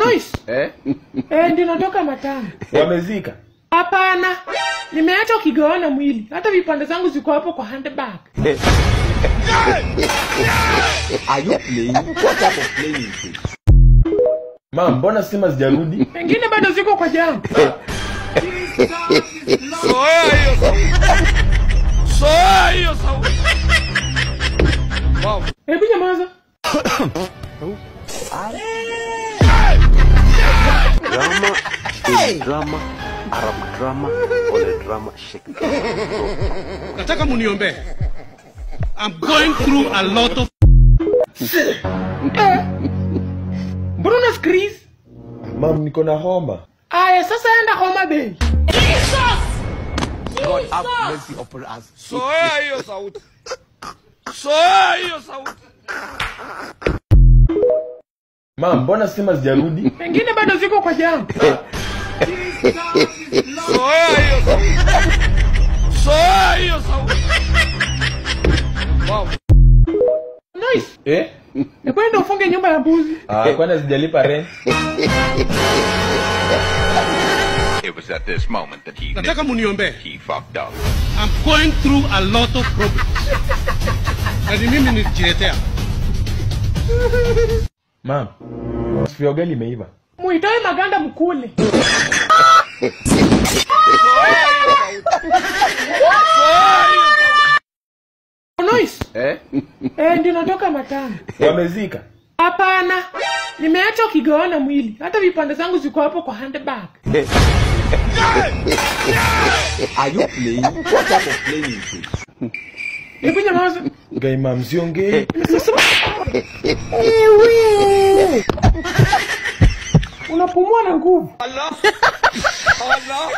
Noise. Eh? Eh, ndio natoka matanga. Wamezika. Hapana. Nimeacha ukigawana mwili. Hata vipande zangu ziko hapo kwa handbag. Are you playing? What type of playing is this? Mam, mbona stima zijarudi? Pengine bado ziko kwa jam. Soea hiyo sauti. Soea hiyo sauti. Wow. Hebu nyamaza. drama is drama, Arab drama, or a drama shake. Nataka muniombee. I'm going through a lot of Eh. Mbona una squeeze? Mam, niko na homa. Aya, sasa enda Homa Bay. Soea hiyo sauti. Soea hiyo sauti. Mam, mbona stima zijarudi? Pengine bado ziko kwa jam. Soea hiyo sauti. Soea hiyo sauti. Wow. Noise. Eh? Hebu enda ufunge nyumba ya mbuzi. Ah, kwani sijalipa rent? It was at this moment that he Nataka knew muniombee. he fucked up. I'm going through a lot of problems. Na ni mimi nilijiletea. Mam, sufuria ugali imeiva. Muitoe maganda mkule. Noise. Eh? Eh, ndio natoka matanga. Wamezika. Hapana. Nimeacha ukigawana mwili. Hata vipande zangu ziko hapo kwa handbag. Are you playing? What type of playing is this? Hebu nyamaza. Gai mam, siongei. Unapumua na nguvu. Allah.